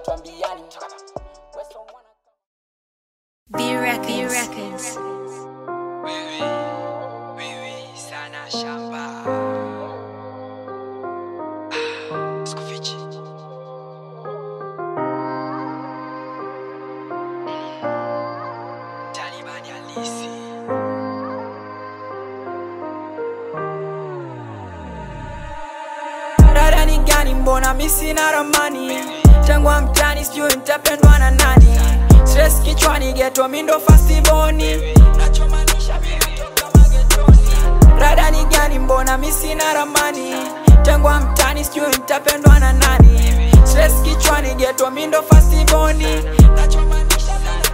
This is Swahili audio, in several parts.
hatuambiani B Records. Records. Wewe, wewe sana shamba. Ah, sikufichi. Talibani halisi. Dada ni gani mbona mi sina ramani Tengwa mtani sijui nitapendwa na nani Stress kichwani geto mindo fastiboni Nachomaanisha mimi toka magetoni Dada ni gani mbona mi sina ramani Tengwa mtani sijui nitapendwa na nani Stress kichwani geto mindo fastiboni Nachomaanisha mimi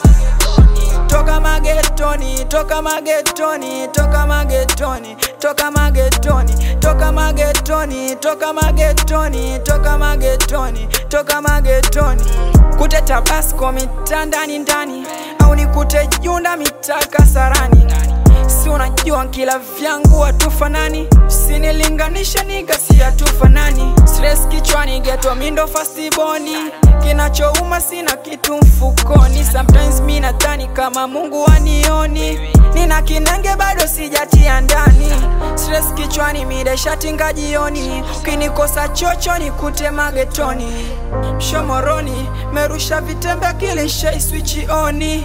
toka magetoni toka magetoni toka magetoni toka magetoni toka magetoni toka magetoni toka magetoni toka magetoni kute tabasco mitandani ndani au nikute junda mitaka sarani si unajua kila vyangu watufanani sinilinganisha nigasi hatufanani stress kichwani geto mindo fastiboni kinachouma sina kitu mfukoni sometimes mi nadhani kama mungu anioni nina kinenge bado sijatia ndani stress kichwani mideshatinga jioni ukinikosa chocho nikute magetoni mshomoroni merusha vitembe kilishai swichi oni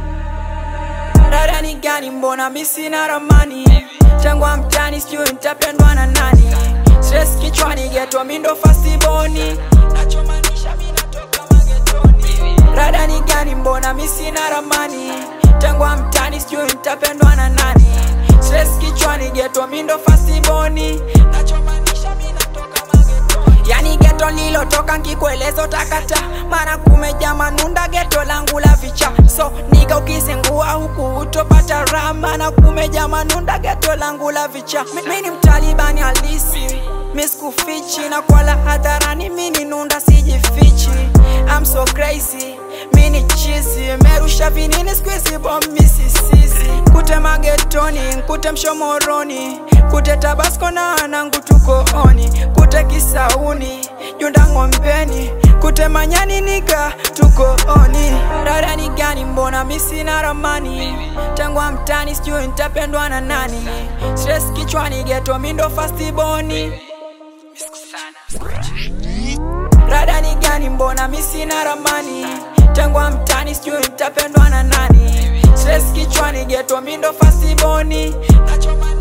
dada ni gani mbona mi sina ramani tengwa mtani sijui nitapendwa na nani stress kichwani geto mindo fastiboni nachomaanisha mi natoka magetoni dada ni gani mbona mi sina ramani tengwa mtani sijui nitapendwa na nani stress kichwani geto mindo fastiboni nachomaanisha mi natoka magetoni yani geto lilotoka nkikuelezo takata mara kumeja manunda geto langu la vicha so nika ukisengua huku utopata rama na kumeja manunda geto langu la vicha Mi- mi ni mtalibani halisi miskufichi na kwala hadharani mini nunda sijifichi I'm so crazy mini chizi merusha vinini squeezy bomb misisisi kute magetoni kute mshomoroni kute tabasco na anangu tuko oni kute kisauni junda ng'ombeni kute manyani nika tuko oni dada ni gani mbona mi sina ramani tengwa mtani sijui nitapendwa na nani stress kichwani geto mindo fastiboni Rada ni gani mbona mi sina ramani Tengwa mtani sijui nitapendwa na nani Stress kichwani geto mindo fastiboni Nachoma